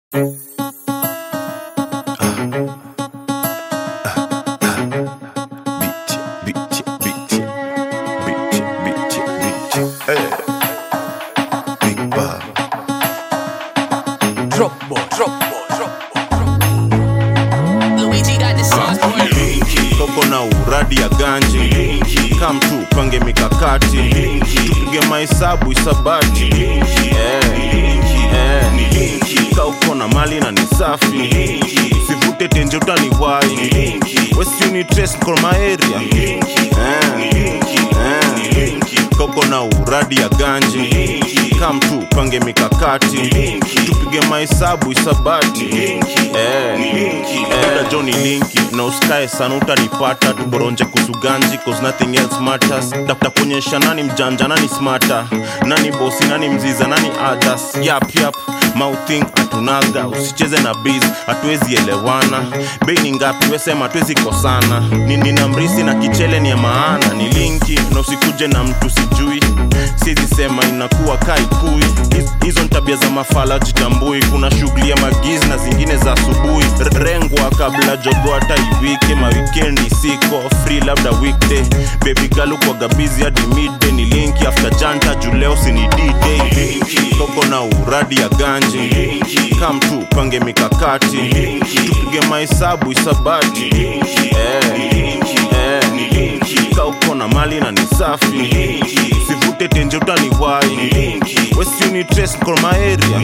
Beat, beat, beat, beat, beat, beat. Hey. Big Bob. Drop boy, drop boy, drop boy. Luigi got the sauce for you. Koko na uradi ya ganji kam tu pange mikakati tupige mahesabu isabati Eh, eh. Ka uko na mali na ni safi sivute tenje utaniwai wesiunitres area Eh, eh. Koko na uradi ya ganji kam tu pange mikakati tupige mahesabu isabati Eh, eh. Johnny Linki na usikae sana utanipata tuboronje kusuganji cause nothing else matters tafuta kuonyesha nani mjanja nani smarter nani bosi nani mziza nani others yap yap mouthing atunaga usicheze na biz hatuwezi elewana bei ni ngapi wesema hatuwezi kosana Ni- nina mrisi na kichele ni ya maana ni linki na usikuje na mtu sijui siezi sema inakuwa kaikui Hiz- hizo ni tabia za mafala jitambui kuna shughuli ya magizi na zingine za asubuhi R- rengwa kabla jogo hata iwike mawikendi siko free labda weekday baby girl ukwaga busy hadi midday ni linki after janta juleo sini d-day koko na uradi ya ganji kam tu pange mikakati tupige mahesabu isabati eh, eh. Ka uko na mali na ni safi sivute tenje utaniwai wesiunitres area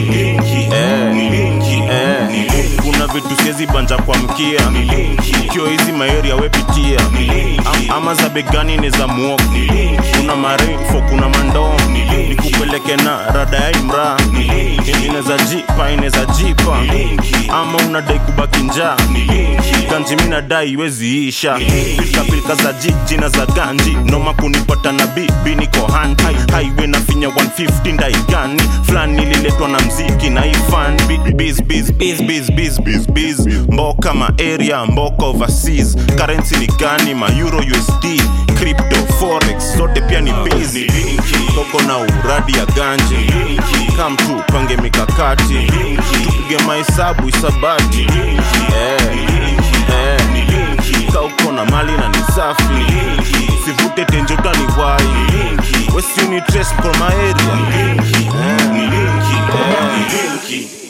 eh, eh. kuna vitu siezi banja kwa mkia kio hizi maeria wepitia Am, ama za begani ni za muogo kuna marefo kuna mandoo nikupeleke na rada ya imra ineza jipa ineza jipa ama unadai kubaki njaa ganji mi nadai iwezi isha pilkapilka za jiji na za ganji noma kunipata na bibi niko hand highway na finya 150 ndaigani fulani ililetwa na mziki na ifan biz biz biz biz biz biz biz mboka ma area mboka overseas currency ni gani ma euro usd crypto forex zote pia ni busy koko na uradi ya ganji kam tu pange mikakati tupige mahesabu isabati eh, eh. Ka uko na mali na ni safi sivute tenje utaniwai wesiunitres area eh, eh.